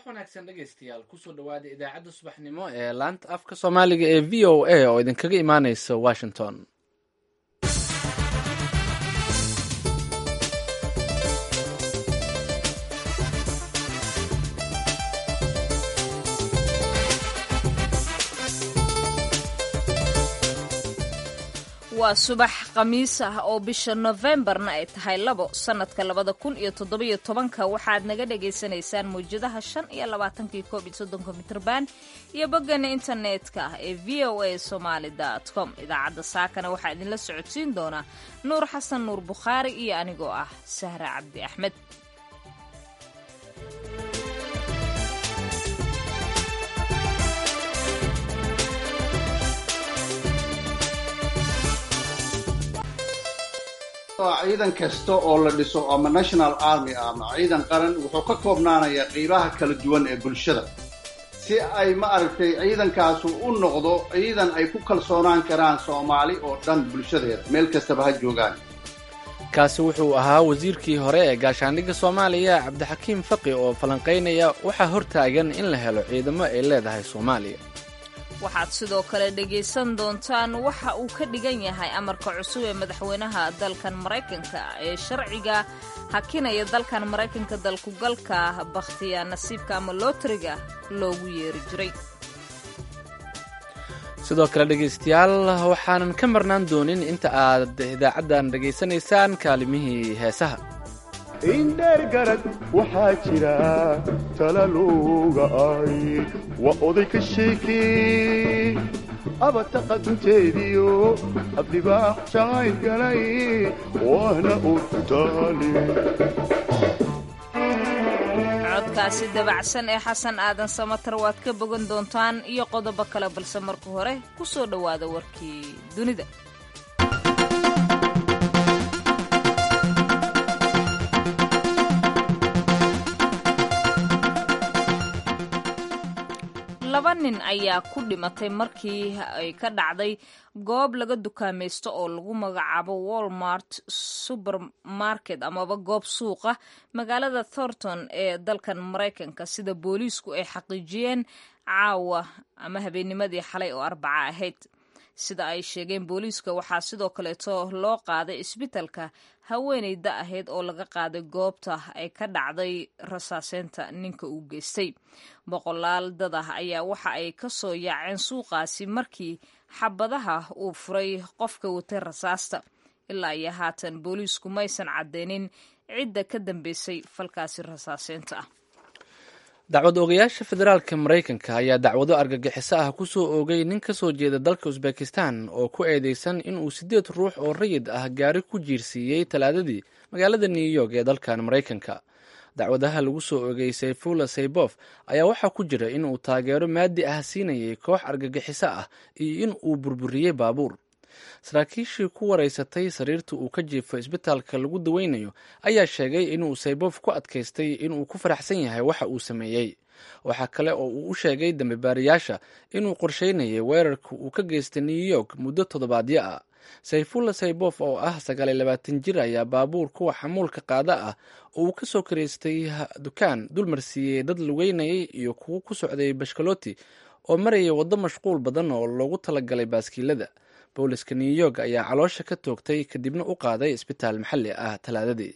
wanaagsan dhegaystayaal kusoo dhawaada idaacadda subaxnimo ee laanta afka soomaaliga ee v o a oo idinkaga imaaneysa washington waa subax khamiis ah oo bisha nofembarna ay tahay labo sannadka labada kun iyo toddobiyo tobanka waxaad naga dhagaysanaysaan mawjadaha shan iyo labaatankii koob iyo soddonka mitrban iyo boggana internetka ah ee v o a somaali com idaacadda saakana waxaa idinla socodsiin doonaa nuur xasan nuur bukhaari iyo anigoo ah sahra cabdi axmed ciidan kasta oo la dhiso ama national army ah ama ciidan qaran wuxuu ka koobnaanayaa qiibaha kala duwan ee bulshada si ay ma aragtay ciidankaasu u noqdo ciidan ay ku kalsoonaan karaan soomaali oo dhan bulshadeeda meel kastaba ha joogaan kaasi wuxuu ahaa wasiirkii hore ee gaashaandhigga soomaaliya cabdixakiim faqi oo falanqaynaya waxaa hortaagan in la helo ciidamo ay leedahay soomaaliya waxaad sidoo kale dhegaysan doontaan waxa uu ka dhigan yahay amarka cusub ee madaxweynaha dalkan maraykanka ee sharciga hakinaya dalkan maraykanka dalkugalka bakhtiya nasiibka ama lootriga loogu yeeri jiray sidoo kale dhegaystayaal waxaanan ka marnaan doonin inta aad idaacaddan dhegaysanaysaan kaalimihii heesaha indheer garad waxaa jira talaluuga ay waa oday ka sheekee abataqadunteediyo abdibaax jacayl galay waana urtaale codkaasi dabacsan ee xasan aadan samatar waad ka bogan doontaan iyo qodobo kale balse marka hore ku soo dhowaada warkii dunida laba nin ayaa ku dhimatay markii ay ka dhacday goob laga dukaamaysto oo lagu magacaabo walmart supermarket amaba goob suuqa magaalada thornton ee dalkan maraykanka sida booliisku ay xaqiijiyeen caawa ama habeennimadii xalay oo arbaca ahayd sida ay sheegeen booliiska waxaa sidoo kaleeto loo qaaday isbitalka haweeneyda ahayd oo laga qaaday goobta ay ka dhacday rasaaseynta ninka uu geystay boqolaal dad ah ayaa waxa ay ka soo yaaceen suuqaasi markii xabadaha uu furay qofka watay rasaasta ilaa iyo haatan booliisku maysan caddeynin cidda ka dambeysay falkaasi rasaaseynta ah dacwad oogayaasha federaalka maraykanka ayaa dacwado argagixiso ah ku soo oogay nin ka soo jeeda dalka usbekistan oo ku eedeysan inuu siddeed ruux oo rayid ah gaari ku jiirsiiyey talaadadii magaalada new york ee dalkan maraykanka dacwadaha lagu soo oogay sayfula saybof ayaa waxaa ku jira inuu taageero maadi ah siinayay koox argagixiso ah iyo in uu burburiyey baabuur saraakiishii ku wareysatay sariirta uu ka jiifo isbitaalka lagu daweynayo ayaa sheegay inuu saybof ku adkaystay inuu ku faraxsan yahay waxa uu sameeyey waxaa kale oo uu u sheegay dambibaarayaasha inuu qorsheynayay weerarka uu ka geystay new york muddo toddobaadyo ah sayfulla saybof oo ah sagaaliyo labaatan jir ayaa baabuur kuwa xamuulka qaada ah oo uu ka soo karaystay dukaan dulmarsiiyey dad lugeynayay iyo kuwo ku socday bashkaloti oo marayay waddo mashquul badan oo loogu talagalay baaskiilada booliska new york ayaa caloosha ka toogtay kadibna u qaaday isbitaal maxalli ah talaadadii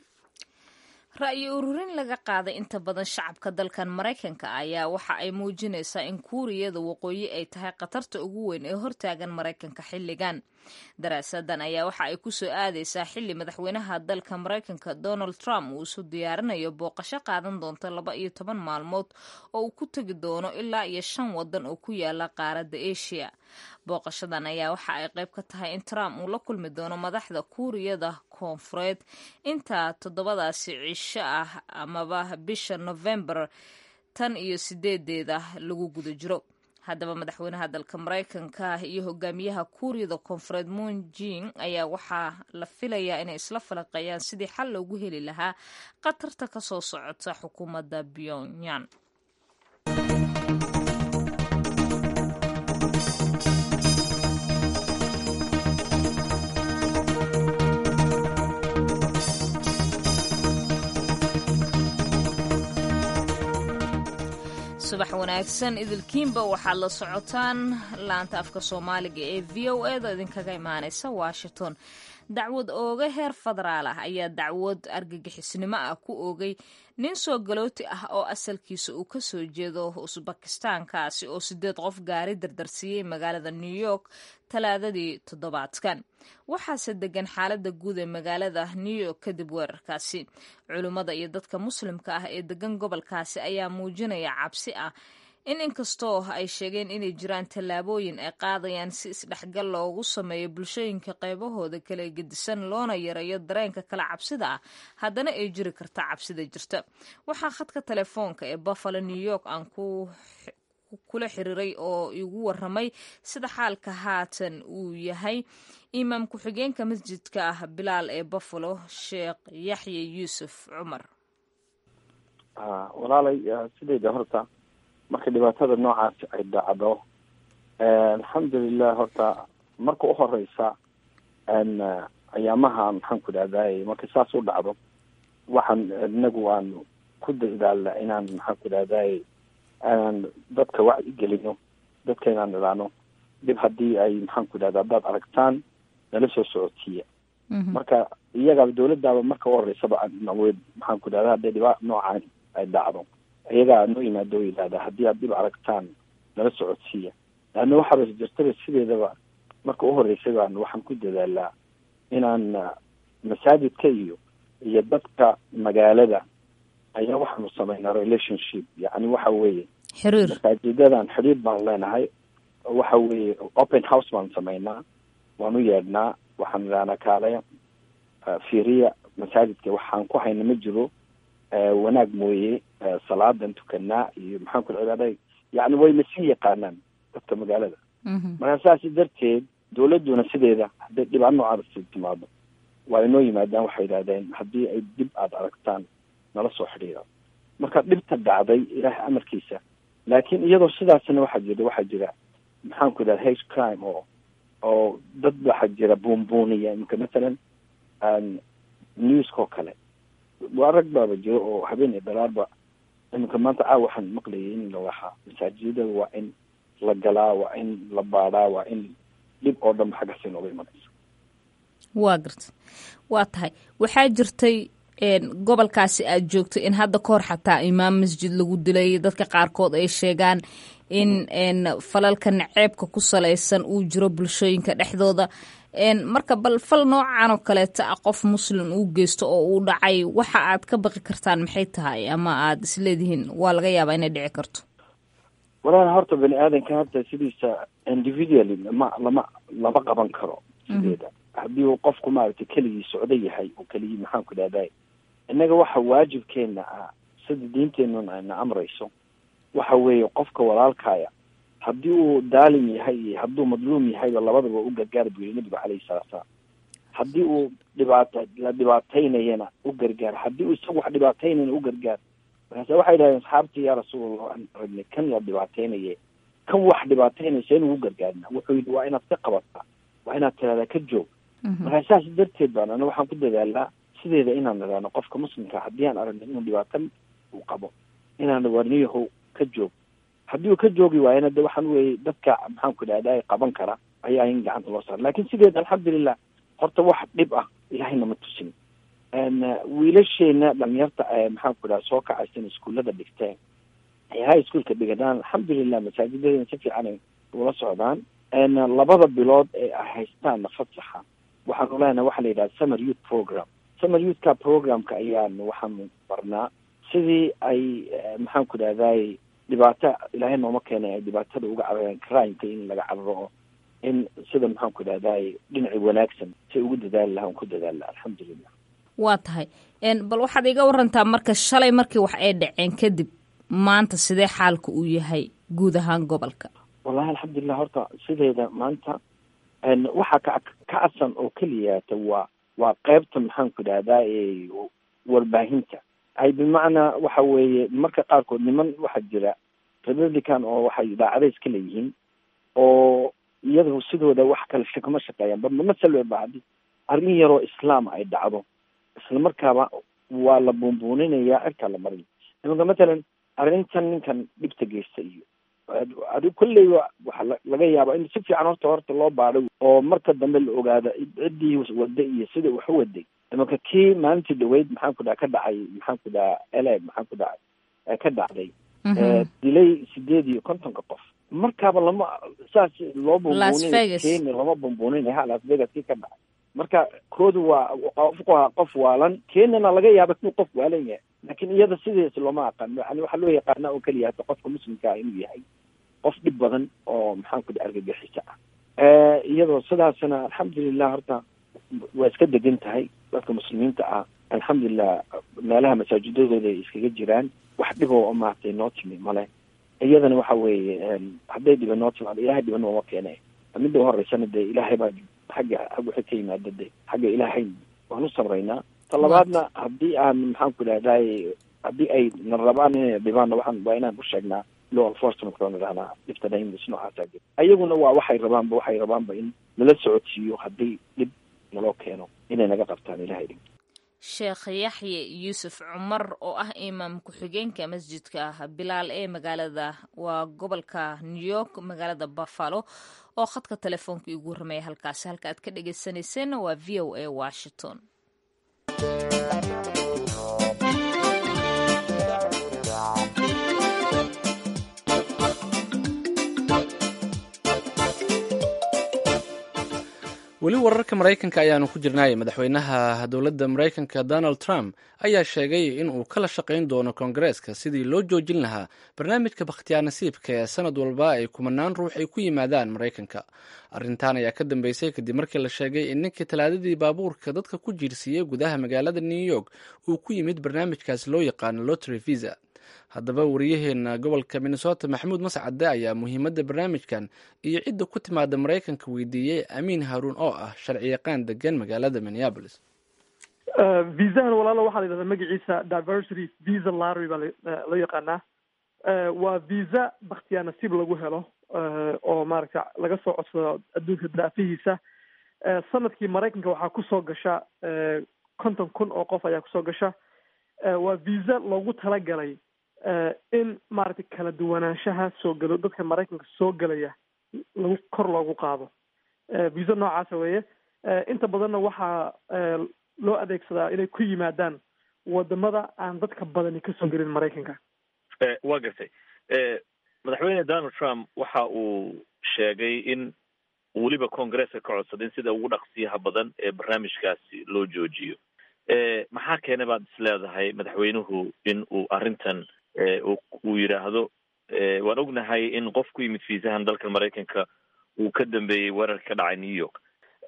ra'yi ururin laga qaaday inta badan shacabka dalkan maraykanka ayaa waxa ay muujinaysaa in kuuriyada waqooyi ay tahay khatarta ugu weyn ee hortaagan maraykanka xilligan daraasadan ayaa waxa ay kusoo aadaysaa xilli madaxweynaha dalka maraykanka donald trump uu isu diyaarinayo booqasho qaadan doonta laba iyo toban maalmood oo uu ku tegi doono ilaa iyo shan wadan oo ku yaala qaaradda asia booqashadan ayaa waxa ay qayb ka tahay in trump uu la kulmi doono madaxda kuuriyada koonfureed inta toddobadaasi cisho ah amaba bisha novembar tan iyo sideedeeda lagu guda jiro haddaba madaxweynaha dalka maraykanka iyo hogaamiyaha kuuriyada koonfureed moon jing ayaa waxaa la filayaa inay isla falaqeeyaan sidii xal loogu heli lahaa khatarta kasoo socota xukuumadda pyongyang subax wanaagsan idilkiinba waxaad la socotaan laanta afka soomaaliga ee v o e da idinkaga imaaneysa washington dacwad ooga heer federaal ah ayaa dacwad argagixisnimo ah ku oogay nin soo galooti ah oo asalkiisa uu kasoo jeedo usbakistaankaasi oo sideed qof gaari dardarsiiyey magaalada new york talaadadii toddobaadkan waxaase degan xaalada guud ee magaalada new york kadib weerarkaasi culimmada iyo dadka muslimka ah ee degan gobolkaasi ayaa muujinaya cabsi ah in inkastoo ay sheegeen inay jiraan tallaabooyin ay qaadayaan si isdhexgal loogu sameeyo bulshooyinka qaybahooda kala gedisan loona yareeyo dareenka kala cabsida ah haddana ay jiri karta cabsida jirta waxaa khadka telefoonka ee buffalo new york aan ku kula xiriiray oo igu waramay sida xaalka haatan uu yahay imaam ku-xigeenka masjidka ah bilaal ee buffalo sheekh yaxye yuusuf cumar walaalay sidayda horta marka dhibaatada noocaas ay dhacdo alxamdulilah horta marka u horeysa ayaamaha maxaan ku dhahday marka saas u dhacdo waxaan inagu aan ku dadaalna inaan maxaan ku dhahday aan dadka wacyi gelino dadka inaan idhaano dhib haddii ay maxaan ku dhahda haddaad aragtaan nala soo socotiiya marka iyagaaba dawladdaaba marka u horeysaba naweed maxaan ku dhahda hadday dhibaa noocaan ay dhacdo iyagaa noo yimaado o yidhahda haddii aad dhib aragtaan nala socodsiiya laanna waxaaba jirtaba sideedaba marka u horeysay baan waxaan ku dadaalaa inaan masaajidka iyo iyo dadka magaalada ayaa waxaanu sameynaa relationship yacni waxa weeye xiriir masaajidadan xidhiir baan leenahay waxa weeye open house baan sameynaa waan u yeedhnaa waxaan idhahnaa kaalaya fiiriya masaajidka waxaan ku hayna ma jiro wanaag mooye salaadan tukanaa iyo maxaan ku cibaada yacni wayna sii yaqaanaan dadka magaalada markaa saasi darteed dawladduna sideeda hadday dhibaa noocaasi timaado waa inoo yimaadaan waxay yidhahdeen haddii ay dib aada aragtaan nala soo xidhiira marka dhibta dhacday ilaahay amarkiisa laakiin iyadoo sidaasna waxaa jira waxaa jira maxaan ku idhahda hate crime oo oo dad waxaa jira buunbuuniya imika mathalan newska oo kale waa rag baaba jiro oo habeen iyo dalaarba iminka maanta caaw waxaan maqlayay in la lahaa masaajidada waa in la galaa waa in la baadhaa waa in dhib oo dhanba xaggaasi nooga imanaysa waa garta waa tahay waxaa jirtay gobolkaasi aad joogto in hadda kahor xataa imaam masjid lagu dilay dadka qaarkood ay sheegaan in falalka naceebka ku salaysan uu jiro bulshooyinka dhexdooda marka bal fal noocan oo kaleeta ah qof muslim uu geysto oo uu dhacay waxa aad ka baqi kartaan maxay tahay ama aad isleedihiin waa laga yaabaa inay dhici karto walaal horta bani aadanka hadda sidiisa individually lama lama lama qaban karo sideeda haddii uu qofku maaragtay keligii socdo yahay oo keligii maxaan ku dhahday innaga waxa waajibkeena ah sida diinteenuna ayna amrayso waxa weeye qofka walaalkaya haddii uu daalim yahay iyo hadduu madluum yahayba labadaba u gargaar buu yihi nabigu calayhi salatu salaam haddii uu dhibaata la dhibaataynayana u gargaar haddii uu isagu wax dhibaataynayna u gargaar markaase waxay dhahdeen asxaabtii yaa rasuulallah aan aragnay kan la dhibaataynaye kan wax dhibaataynaysa inuu u gargaarna wuxuu yidhi waa inaad ka qabataa waa inaad tiradaa ka joog markaa saas darteed baan ana waxaan ku dadaalaa sideeda inaan idhaano qofka muslimka haddii aan aragnay inuu dhibaato uu qabo inaan warniyahow ka joog haddii uu ka joogi waayana de waxaan weye dadka maxaan ku idhahda qaban kara ayaa in gacanta loo saara lakin sideeda alxamdulilah horta wax dhib ah ilahayna ma tusin wiilasheena dhalinyarta maxaan ku idhaha soo kacaysan iskuullada dhigteen high schoolka dhigadaan alxamdulilah masaajidadena si fiican ula socdaan labada bilood ee ay haystaan fasaxa waxaanu leenahay waxaa la yidhaha summer youth program summer youthka programka ayaanu waxaanu barnaa sidii ay maxaan ku idhahday dhibaato ilaahay nooma keenay ay dhibaatada uga carareen crimeka in laga cararo oo in sida maxaan ku idhahday dhinaci wanaagsan si ugu dadaali laha on ku dadaali laha alxamdulilah waa tahay bal waxaad iga warantaa marka shalay markii wax ay dhaceen kadib maanta sidee xaalka uu yahay guud ahaan gobolka wallahi alxamdulilah horta sideeda maanta waxaa ka kacadsan oo keliyaata waa waa qeybta maxaan ku idhahdaa warbaahinta ay bimacnaa waxa weeye marka qaarkood niman waxaa jira republican oo waxay idaacada iska leeyihiin oo iyadu sidooda wax kale kama shaqeeyaan ba masal ba haddii arrin yaroo islaam ay dhacdo isla markaaba waa la buunbuuninayaa cirkaa la marin imanka matalan arrintan ninkan dhibta geysta iyo adi kolley waxa laga yaaba in si fiican horta horta loo baadho oo marka dambe la ogaado ciddii wada iyo sida wax u waday imanka kii maalintii dhaweyd maxaan ku dhaha ka dhacay maxaan ku dhaha ele maxaan ku dhacay ka dhacday dilay sideed iyo kontonka qof markaaba lama saas loo bumbuunin kenya lama bumbuunin ha las vegas kii ka dhacay marka koodu waa qofku waa qof waalan kenyana laga yaaba inuu qof waalan yahay laakiin iyada sidiis looma aqaan yani waxaa loo yaqaana oo keliya hata qofka muslimka ah inuu yahay qof dhib badan oo maxaan ku dhaha argagixisa ah iyadoo sidaasna alxamdulilah horta waa iska degan tahay dadka muslimiinta ah alxamdulilah meelaha masaajidadooda ay iskaga jiraan wax dhiboo maaragtay noo timi male iyadana waxa weeye hadday dhiba noo timaado ilahay dhiba nooma keene midda u horeysana dee ilaahay baa xagga xag waxay ka yimaada de xagga ilaahay waan u sabraynaa ta labaadna haddii aan maxaan ku idhahday haddii ay na rabaan inay dhibaanna waxaan waa inaan u sheegnaa law enforcement oo nidhahnaa dhibta daymis noocaasa jir ayaguna waa waxay rabaanba waxay rabaanba in nala socodsiiyo haddii dhib naloo keeno inay naga qabtaan ilahay dhib sheekh yaxye yuusuf cumar oo ah imaam ku-xigeenka masjidka ah bilaal ee magaalada waa gobolka new york magaalada buffalo oo khadka telefoonka igu warramaya halkaasi halka aad ka dhegeysaneyseenna waa v o a washington weli wararka maraykanka ayaanu ku jirnaay madaxweynaha dowladda maraykanka donald trump ayaa sheegay in uu kala shaqayn doono koongareeska sidii loo joojin lahaa barnaamijka bakhtiyaa nasiibka ee sanad walba ay kumanaan ruux ay ku yimaadaan maraykanka arrintan ayaa ka dambeysay kadib markii la sheegay in ninkii talaadadii baabuurka dadka ku jiirsiiyey gudaha magaalada new york uu ku yimid barnaamijkaas loo yaqaano lotry visa haddaba wariyaheena gobolka minnesota maxamuud mascade ayaa muhiimadda barnaamijkan iyo cidda ku timaada maraykanka weydiiyey amiin haruun oo ah sharci yaqaan degan magaalada minneapolis viisahan walaalo waxaa la yidhahdaa magaciisa diversity visa lottery baa loo yaqaanaa waa visa bakhtiyaa nasiib lagu helo oo maaragta laga soo codsado adduunka daafihiisa sanadkii maraykanka waxaa kusoo gasha konton kun oo qof ayaa kusoo gasha waa visa loogu talagalay in maaragtay kala duwanaanshaha soo galo dadka maraykanka soo gelaya lagu kor loogu qaado visa noocaasa weeye inta badanna waxaa loo adeegsadaa inay ku yimaadaan wadamada aan dadka badani kasoo gelin maraykanka waa gartay madaxweyne donald trump waxa uu sheegay in weliba congresska ka codsaday in sida ugu dhaqsiyaha badan ee barnaamijkaasi loo joojiyo maxaa keenay baad is leedahay madaxweynuhu in uu arrintan uu yidhaahdo waan ognahay in qof ku yimid fiisahan dalka maraykanka uu ka dambeeyey weerarka ka dhacay new york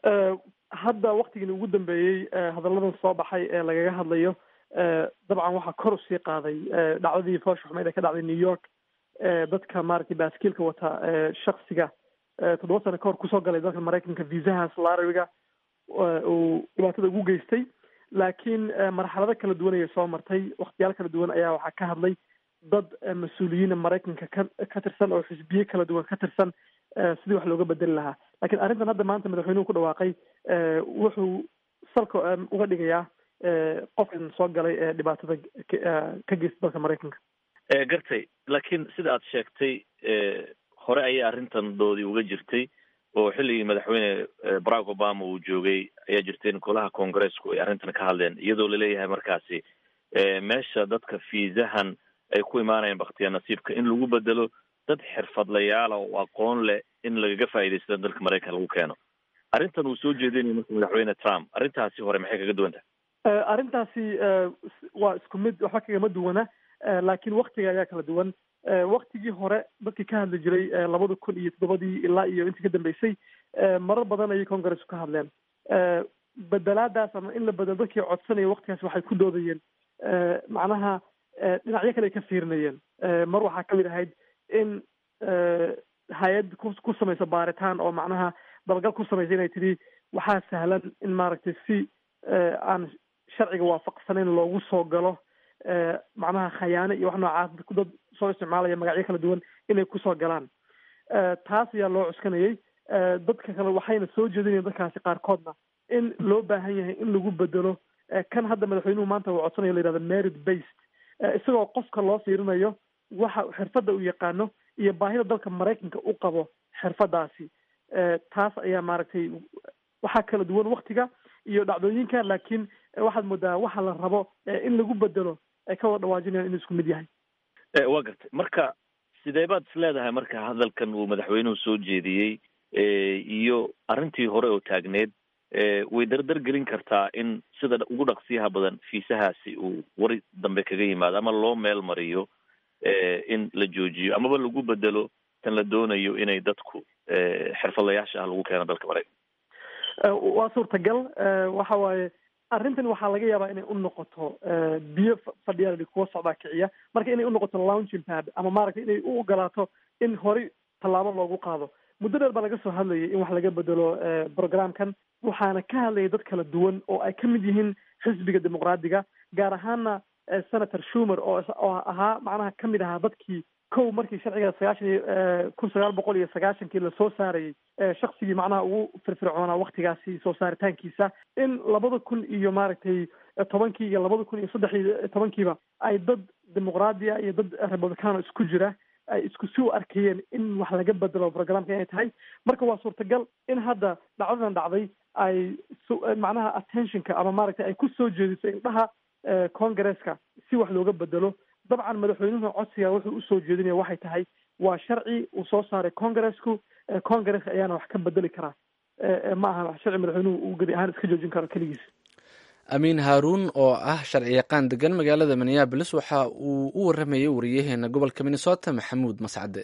hadda waktigii ugu dambeeyey hadalladan soo baxay ee lagaga hadlayo dabcan waxaa kor usii qaaday dhacdadii foosha xumeyd ee ka dhacday new york dadka maaragtay baaskiilka wata shaksiga toddoba sano kahor kusoo galay dalka maraykanka viisahaas larawiga uu dhibaatada ugu geystay laakiin marxalado kala duwan ayay soo martay waktiyaal kala duwan ayaa waxaa ka hadlay dad mas-uuliyiina maraykanka ka ka tirsan oo xisbiye kala duwan ka tirsan sidii wax looga bedeli lahaa lakiin arrintan hadda maanta madaxweynuhu ku dhawaaqay wuxuu salka uga dhigayaa qofkan soo galay ee dhibaatada ka geysta dalka maraykanka gartay laakiin sida aad sheegtay hore ayay arrintan doodii uga jirtay oo xilligii madaxweyne barack obama uu joogay ayaa jirtay in golaha congressku ay arrintan ka hadleen iyadoo laleeyahay markaasi meesha dadka fiisahan ay ku imaanayaan baktiya nasiibka in lagu bedelo dad xirfadlayaala oo aqoon leh in lagaga faa'iidaysta dalka maraykan lagu keeno arrintan uu soo jeedinayo marka madaxweyne trump arrintaasi hore maxay kaga duwan tahay arrintaasi waa isku mid waxba kagama duwana laakiin waktiga ayaa kala duwan waktigii hore dadkii ka hadli jiray labada kun iyo toddobadii ilaa iyo intii ka dambeysay marar badan ayay congressu ka hadleen bedelaadaas ama in la bedelo dadkii codsanaya waktigaas waxay ku doodayeen macnaha dhinacyo kale ay ka fiirinayeen mar waxaa kamid ahayd in hay-ad ku samayso baaritaan oo macnaha dabagal ku samaysa inay tidhi waxaa sahlan in maaragtay si aan sharciga waafaqsanayn loogu soo galo macnaha khayaano iyo wax noocaas dad soo isticmaalaya magacyo kala duwan inay kusoo galaan taas ayaa loo cuskanayay dadka kale waxayna soo jeedinayen dadkaasi qaarkoodna in loo baahan yahay in lagu bedelo kan hadda madaxweynuhu maanta uu codsanayo la yihahdo merit based isagoo qofka loo fiirinayo waxa xirfadda uu yaqaano iyo baahida dalka maraykanka u qabo xirfadaasi taas ayaa maaragtay waxaa kala duwan waktiga iyo dhacdooyinka laakiin waxaad moodaa waxa la rabo in lagu bedelo ay ka wada dhawaajinayaan inuu isku mid yahay waa gartay marka sidee baad is leedahay marka hadalkan uu madaxweynuhu soo jeediyey iyo arrintii hore oo taagneed way dardar gelin kartaa in sida ugu dhaqsiyaha badan fiisahaasi uu wari dambe kaga yimaado ama loo meel mariyo in la joojiyo amaba lagu bedelo tan la doonayo inay dadku xirfadlayaasha ah lagu keeno dalka maraykan waa suurtagal waxa waaye arrintan waxaa laga yaabaa inay u noqoto biyo fadhiyaal kuwa socdaa kiciya marka inay unoqoto launching pad ama maaragtay inay u ogolaato in horey tallaabo loogu qaado muddo dheer baa laga soo hadlayay in wax laga bedelo programkan waxaana ka hadlayay dad kala duwan oo ay ka mid yihiin xisbiga dimuqraadiga gaar ahaana senator schumer oo oo ahaa macnaha ka mid ahaa dadkii kow markii sharciga sagaashan iyo kun sagaal boqol iyo sagaashankii lasoo saarayay shaksigii macnaha ugu firfircoonaa waktigaasi soo saaritaankiisa in labada kun iyo maaragtay tobankii iyo labada kun iyo saddex iyo tobankiiba ay dad dimuqraadiya iyo dad republicano isku jira ay isku si u arkayeen in wax laga bedelo programka inay tahay marka waa suurtagal in hadda dhacdadan dhacday ay macnaha attentionka ama maaragtay ay ku soo jeediso indhaha congresska si wax looga bedelo dabcan madaxweynuhu codsiga wuxuu usoo jeedinaya waxay tahay waa sharci uu soo saaray congresku congress ayaana wax ka bedeli karaa ma aha sharci madaxweynuhu uu gedi ahaan iska joojin karo keligiis amiin haaruun oo ah sharci yaqaan degan magaalada minneabolis waxa uu u waramayay wariyaheena gobolka minnesota maxamuud mascade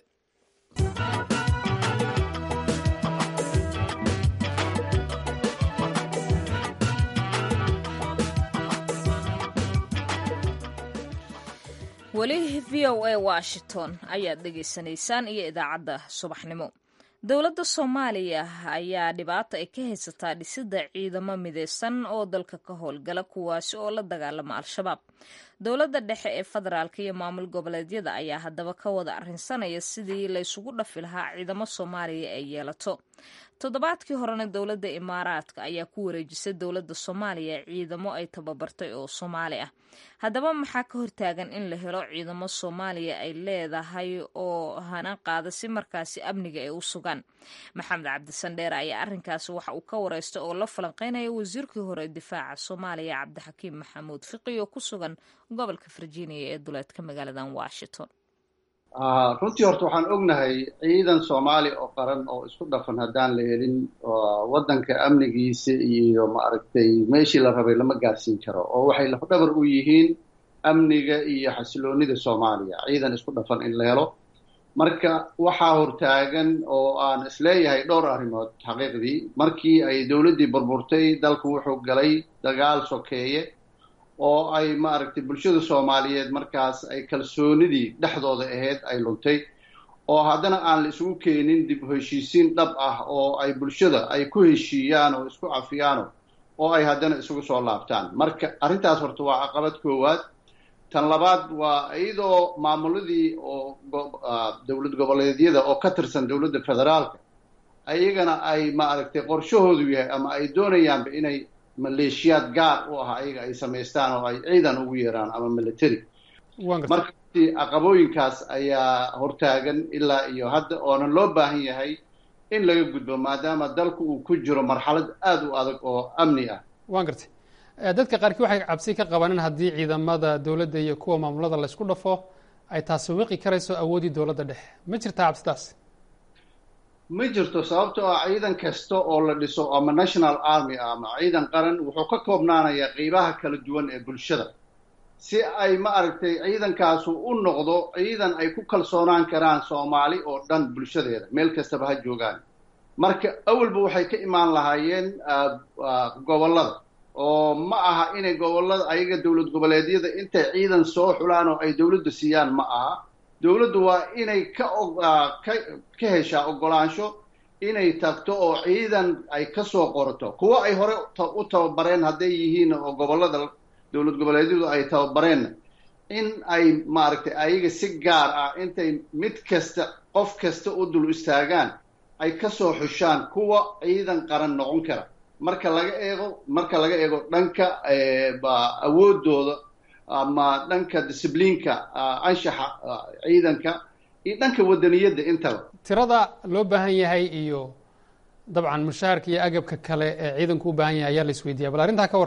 weli v o a washington ayaad dhegaysanaysaan iyo idaacadda subaxnimo dowladda soomaaliya ayaa dhibaato ay ka haysataa dhisidda ciidamo mideysan oo dalka ka howlgala kuwaasi oo la dagaalama al-shabaab dowladda dhexe ee federaalka iyo maamul goboleedyada ayaa haddaba ka wada arrinsanaya sidii laysugu dhafi lahaa ciidamo soomaaliya ay yeelato toddobaadkii horena dowladda imaaraadka ayaa ku wareejisay dowladda soomaaliya ciidamo ay tababartay oo soomaali ah haddaba maxaa ka hortaagan in la helo ciidamo soomaaliya ay leedahay oo hana qaada si markaasi amniga ay u sugaan maxamed cabdisandheer ayaa arrinkaasi waxa uu ka wareystay oo la falanqeynaya wasiirkii hore difaaca soomaaliya cabdixakiim maxamuud fiqi oo ku sugan gobolka virginia ee duleedka magaaladan washington runtii horta waxaan ognahay ciidan soomaali oo qaran oo isku dhafan haddaan la helin waddanka amnigiisa iyo maaragtay meeshii la rabay lama gaarsiin karo oo waxay lafdhabar u yihiin amniga iyo xasiloonida soomaaliya ciidan isku dhafan in la helo marka waxaa hortaagan oo aan isleeyahay dhowr arrimood xaqiiqdii markii ay dowladdii burburtay dalku wuxuu galay dagaal sokeeye oo ay maaragtay bulshada soomaaliyeed markaas ay kalsoonidii dhexdooda ahayd ay luntay oo haddana aan la isugu keenin dib u heshiisiin dhab ah oo ay bulshada ay ku heshiiyaan oo isku cafiyaano oo ay haddana isugu soo laabtaan marka arrintaas horta waa caqabad koowaad tan labaad waa iyadoo maamuladii oo dowlad goboleedyada oo ka tirsan dowladda federaalka ayagana ay maaragtay qorshahoodu yahay ama ay doonayaanba inay maleeshiyaad gaar u ah ayaga ay samaystaan oo ay ciidan ugu yeeraan ama military marka caqabooyinkaas ayaa hortaagan ilaa iyo hadda oonan loo baahan yahay in laga gudbo maadaama dalku uu ku jiro marxalad aada u adag oo amni ah waan gartay dadka qaarkii waxay cabsi ka qabaan in haddii ciidamada dowladda iyo kuwa maamulada la isku dhafo ay taasi wiqi karayso awooddii dowladda dhexe ma jirtaa cabsidaas ma jirto sababtoo ah ciidan kasta oo la dhiso ama national army ah ama ciidan qaran wuxuu ka koobnaanayaa qeybaha kala duwan ee bulshada si ay ma aragtay ciidankaasu u noqdo ciidan ay ku kalsoonaan karaan soomaali oo dhan bulshadeeda meel kastaba ha joogaan marka awalba waxay ka imaan lahaayeen gobollada oo ma aha inay gobollada ayaga dowlad goboleedyada intay ciidan soo xulaan oo ay dowladda siiyaan ma aha dowladdu waa inay ka ka ka heshaa oggolaansho inay tagto oo ciidan ay ka soo qorato kuwo ay hore u tababareen hadday yihiin oo gobollada dowlad goboleedyadu ay tababareenna in ay maaragtay ayaga si gaar ah intay mid kasta qof kasta u dul istaagaan ay ka soo xushaan kuwa ciidan qaran noqon kara marka laga eego marka laga eego dhanka awooddooda ama dhanka discibliinka anshaxa ciidanka iyo dhanka wadaniyadda intaba tirada loo baahan yahay iyo dabcan mushaharka iyo agabka kale ee ciidanku u baahan yahay ayaa la isweydiiya bal arrintaa ka war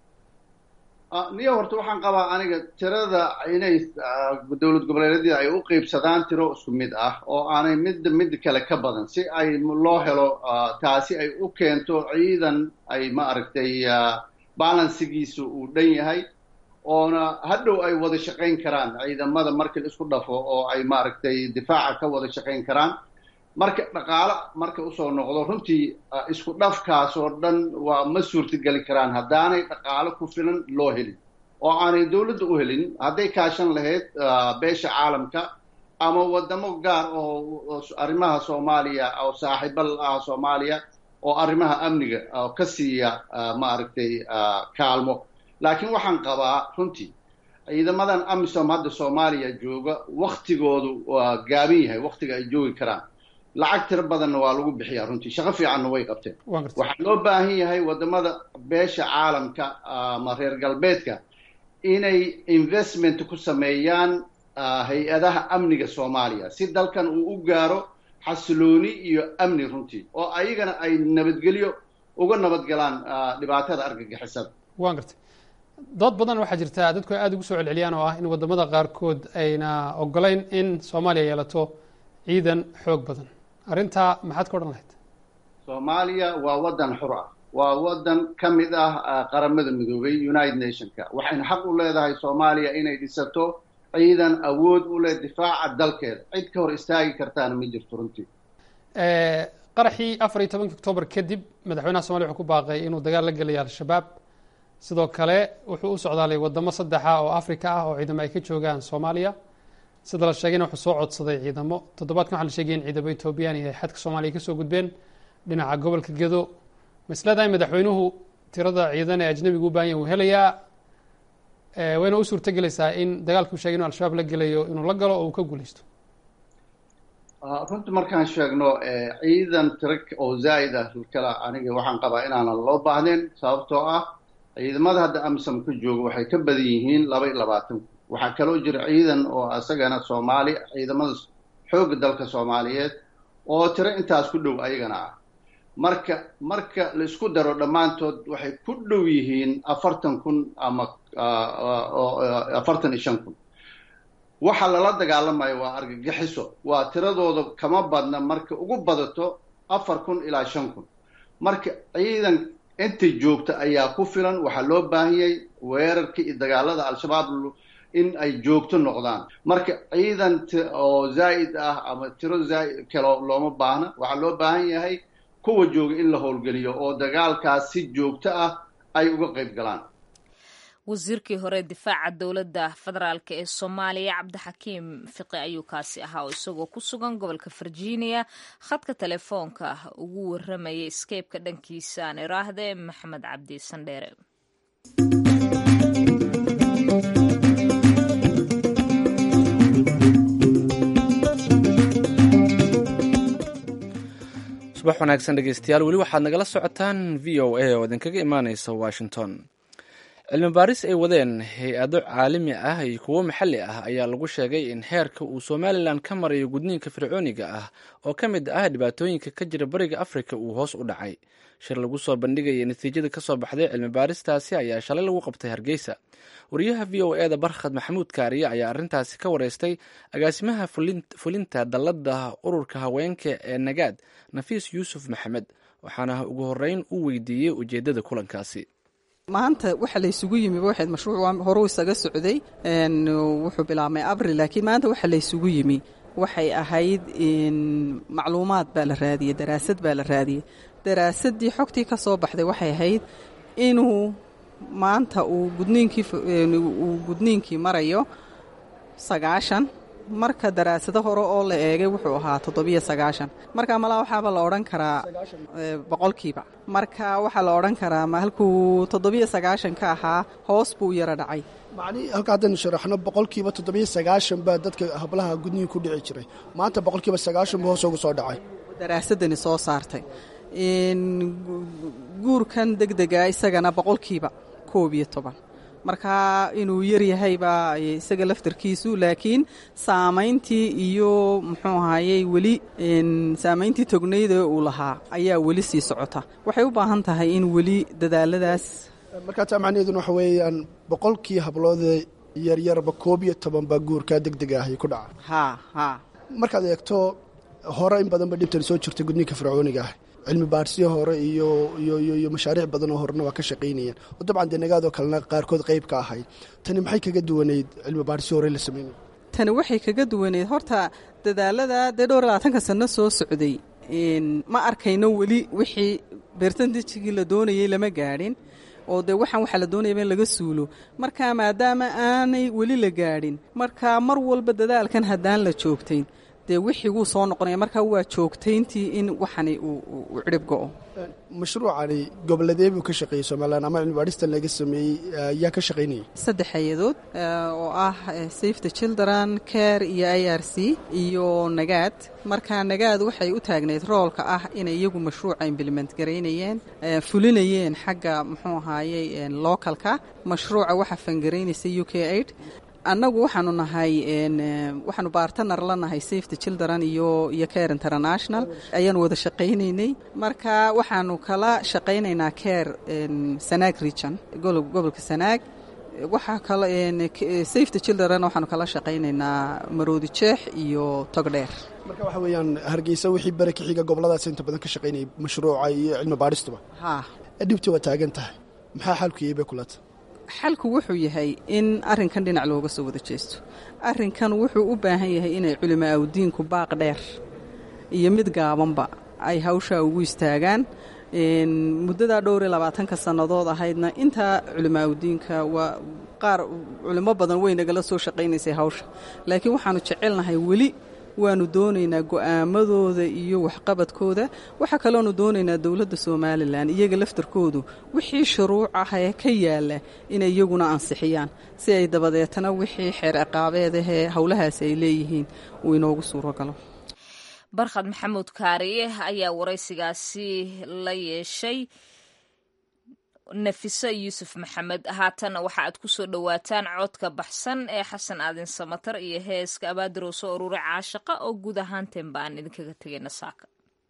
niyo horta waxaan qabaa aniga tirada inay dowlad goboleedyada ay u qeybsadaan tiro isku mid ah oo aanay midda mid kale ka badan si ay loo helo taasi ay u keento ciidan ay ma aragtay balansigiisu uu dhan yahay oona hadhow ay wada shaqayn karaan ciidamada markii la isku dhafo oo ay maaragtay difaaca ka wada shaqayn karaan marka dhaqaalo marka usoo noqdo runtii isku dhafkaas oo dhan waa ma suurtageli karaan haddaanay dhaqaalo ku filan loo helin oo aanay dowladda u helin hadday kaashan lahayd beesha caalamka ama wadamo gaar oo arrimaha soomaaliya oo saaxiibo ah soomaaliya oo arrimaha amniga ka siiya maaragtay kaalmo laakiin waxaan qabaa runtii ciidamadan amisom hadda soomaaliya jooga waktigoodu waa gaaban yahay waktiga ay joogi karaan lacag tiro badanna waa lagu bixiyaa runtii shaqo fiicanna way qabteen waxaa loo baahan yahay wadamada beesha caalamka ama reer galbeedka inay investment ku sameeyaan hay-adaha amniga soomaaliya si dalkan uu u gaaro xasilooni iyo amni runtii oo ayagana ay nabadgelyo uga nabadgalaan dhibaatada argagixisada waan gartay dood badan waxaa jirta dadku ay aada ugu soo celceliyaan oo ah in wadamada qaarkood ayna ogolayn in soomaaliya yeelato ciidan xoog badan arrintaa maxaad ka odhan lahayd soomaaliya waa waddan xur ah waa waddan ka mid ah qaramada midoobay united nationka waxayna xaq u leedahay soomaaliya inay dhisato ciidan awood u leh difaaca dalkeeda cid ka hor istaagi kartaana ma jirto runtii qaraxii afar iyo tobankii octoobar kadib madaxweynaha somaliya wuxuu ku baaqay inuu dagaal la gelaya al-shabaab sidoo kale wuxuu u socdaalay wadamo saddexa oo africa ah oo ciidamo ay ka joogaan soomaaliya sida la sheegayna wuxuu soo codsaday ciidamo toddobaadkan waxa la sheegaya in ciidamo etoobiyaan iyo xadka soomaaliya kasoo gudbeen dhinaca gobolka gedo ma is leedahay madaxweynuhu tirada ciidan ee ajnabiga u baahanya uu helayaa wayna u suurto gelaysaa in dagaalkuu sheegay inuu al-shabaab la gelayo inuu la galo oo uu ka guuleysto runtii markaan sheegno ciidan tiro oo zaa'id ah kala aniga waxaan qabaa inaanan loo baahnayn sababtoo ah ciidamada hadda amisom ka jooga waxay ka badan yihiin laba iyo labaatan waxaa kaloo jira ciidan oo isagana soomaali ciidamada xoogga dalka soomaaliyeed oo tiro intaas ku dhow ayagana ah marka marka la isku daro dhammaantood waxay ku dhow yihiin afartan kun ama afartan iyo shan kun waxa lala dagaalamayo waa argagixiso waa tiradooda kama badna marka ugu badato afar kun ilaa shan kun marka ciidan inta joogta ayaa ku filan waxaa loo baahanyay weerarka iyo dagaalada al-shabaab in ay joogto noqdaan marka ciidan oo zaa'id ah ama tiro zaa'id kale looma baahna waxaa loo baahan yahay kuwa jooga in la howlgeliyo oo dagaalkaas si joogto ah ay uga qayb galaan wasiirkii hore difaaca dowladda federaalk ee soomaaliya cabdixakiim fiqi ayuu kaasi ahaa oo isagoo ku sugan gobolka virginia khadka telefoonka ugu waramayay skeybka dhankiisa aan iraahdee maxamed cabdi sandheere subax wanaagsan dhegeystayaal weli waxaad nagala socotaan v o a oo idinkaga imaaneysa washington cilmi baaris ay wadeen hay-ado caalami ah iyo kuwo maxalli ah ayaa lagu sheegay in heerka uu somalilan ka marayo gudniinka fircooniga ah oo ka mid ah dhibaatooyinka ka jira bariga afrika uu hoos u dhacay shir lagu soo bandhigaya natiijada kasoo baxday cilmi baaristaasi ayaa shalay lagu qabtay hargeysa wariyaha v o eda barkhad maxamuud kaariye ayaa arrintaasi ka wareystay agaasimaha fulinta dallada ururka haweenka ee nagaad nafiis yuusuf maxamed waxaana ugu horeyn u weydiiyey ujeedada kulankaasi maanta waxa laysugu yimi waxayd mashruuc horuu isaga socday wuxuu bilaabmay abril laakiin maanta waxa laysugu yimi waxay ahayd macluumaad baa la raadiyey daraasad baa la raadiyey daraasaddii xogtii ka soo baxday waxay ahayd inuu maanta uu gudniinkii uu gudniinkii marayo sagaashan marka daraasado hore oo la eegay wuxuu ahaa toddobiyo sagaashan marka malaa waxaaba la odhan karaa boqolkiiba marka waxaa la odhan karaa ma halkuu toddobiyo sagaashan ka ahaa hoos buu yaro dhacay macnii halka haddaynu sharaxno boqolkiiba toddobiyo sagaashan baa dadka hablaha gudniin ku dhici jiray maanta boqolkiiba sagaashan buu hoos ugu soo dhacay daraasadani soo saartay guurkan deg dega isagana boqolkiiba koob iyo toban marka inuu yaryahay baa isaga laftarkiisu laakiin saamayntii iyo muxuu ahayey weli saamayntii tognayda uu lahaa ayaa weli sii socota waxay u baahan tahay in weli dadaaladaas markaa taa macnaheeduna waxa weeyaan boqolkii habloodee yaryarba koob iyo toban baa guurkaa deg deg ahay ku dhaca ha ha markaad eegto hore in badanba dhibtan soo jirta gudniinka fircooniga ah cilmi baadhsiyo hore iyo iyo iyo mashaariic badan oo horena waa ka shaqaynayeen oo dabcan dee nagaadoo kalena qaarkood qayb ka ahayd tani maxay kaga duwanayd cilmi baadhsiyo hore la sameynay tani waxay kaga duwaneyd horta dadaalada dee dhowr labaatanka sano soo socday ma arkayno weli wixii beertantijigii la doonayey lama gaadhin oo dee waxaan waxaa la doonayaba in laga suulo marka maadaama aanay weli la gaadhin marka mar walba dadaalkan haddaan la joogtayn dee wixii wuu soo noqonaya marka waa joogtayntii in waxani uu cirib go-o mashruucani goboladee buu ka shaqeeyey somalilan ama cilmi baadhistan laga sameeyey yaa ka shaqaynayay saddex hay-adood oo ah safe the children care iyo i r c iyo nagaad marka nagaad waxay u taagnayd roolka ah inay iyagu mashruuca implement garaynayeen fulinayeen xagga muxuu ahaayey localka mashruuca waxaa fangaraynaysa u k aid annagu waxaanu nahay waxaanu baartanar la nahay safety children iyo iyo care international ayaanu wada shaqaynaynay marka waxaanu kala shaqaynaynaa care sanaag region gobolka sanaag waxaa kale safety children waxaanu kala shaqaynaynaa maroodi jeex iyo togdheer marka waxa weeyaan hargeysa wixii bere ka xiga goboladaas inta badan ka shaqaynayay mashruuca iyo cilmi baadhistuba ha dhibti waa taagan tahay maxaa xalkuyay bay kulata xalku wuxuu yahay in arrinkan dhinac looga soo wada jeesto arrinkan wuxuu u baahan yahay inay culimaa awdiinku baaq dheer iyo mid gaabanba ay hawshaa ugu istaagaan muddadaa dhowr iyo labaatanka sannadood ahaydna intaa culimaa awdiinka waa qaar culimo badan way nagala soo shaqaynaysay hawsha laakiin waxaanu jecelnahay weli waanu doonaynaa go'aamadooda iyo waxqabadkooda waxaa kaloonu doonaynaa dowladda somalilan iyaga laftarkoodu wixii shuruuc ah ee ka yaala inay iyaguna ansixiyaan si ay dabadeetana wixii xeer ciqaabeedahee howlahaasi ay leeyihiin uu inoogu suuro galo barkhad maxamuud kaariye ayaa waraysigaasi la yeeshay nafiso yuusuf maxamed haatana waxa aad ku soo dhowaataan codka baxsan ee xasan aadin samatar iyo heeska abaadiroo soo ururay caashaqa oo guud ahaanteen ba aan idinkaga tegayna saaka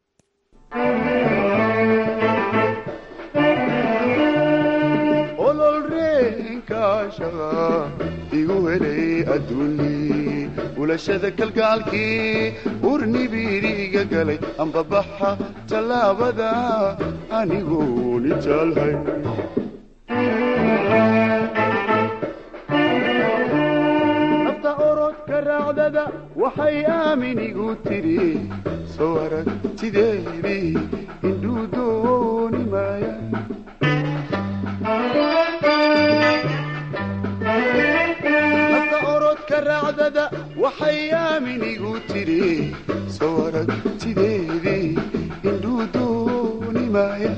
ololreenkaashaqa igu helay adduunyi ulashada kalgaalkii urnibiriga galay ambabaxa tallaabada anigooni jaalhay nafta orodka raacdada waxay aaminigu tidhi soo aragtideedii indhuu dooni maaya nafta orodka raacdada waxay aaminigu tidhi soo aragtideedii indhuu dooni maaya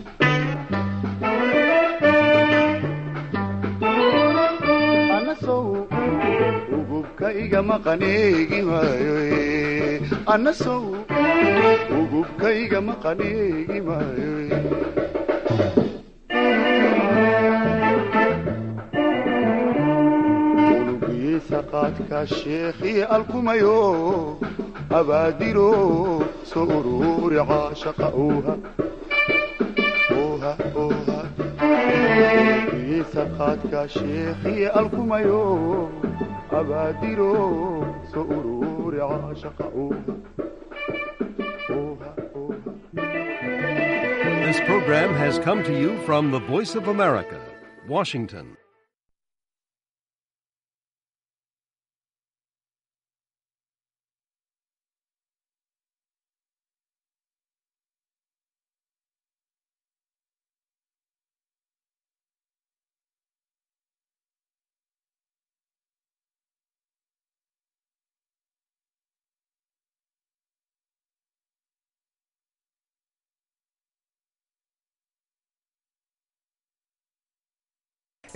anasow ugubka igama qaneegi maayo anasow ugubka igama qaneegi maayo qaadka sheekhii alkumayo abaadiro soo uruuri caashaqa uuha uuha uuha iisa qaadka sheekhii alkumayo abaadiro soo uruuri caashaqa uuha This program has come to you from the Voice of America, Washington.